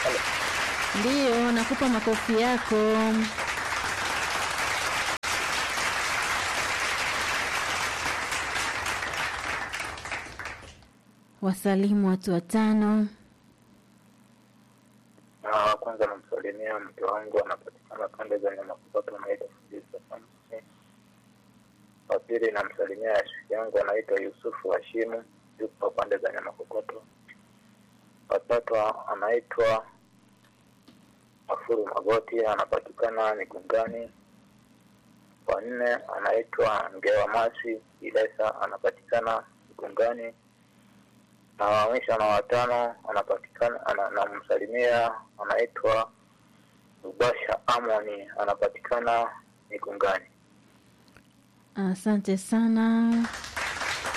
Ndiyo, nakupa makofi yako. Wasalimu watu watano. Na kwanza namsalimia mke wangu anapatikana pande za Nyamakokoto, anaitwa Fudisa Samson. Wa pili namsalimia rafiki yangu anaitwa Yusufu Hashimu, yupo pande za Nyamakokoto. Wa tatu anaitwa Afuru Magoti, anapatikana Migungani. Wa nne anaitwa Ngewa Masi Ilesa, anapatikana Migungani na wa mwisho na watano anapatikana ana- namsalimia anaitwa Rubasha Amoni anapatikana Mikungani. Asante sana.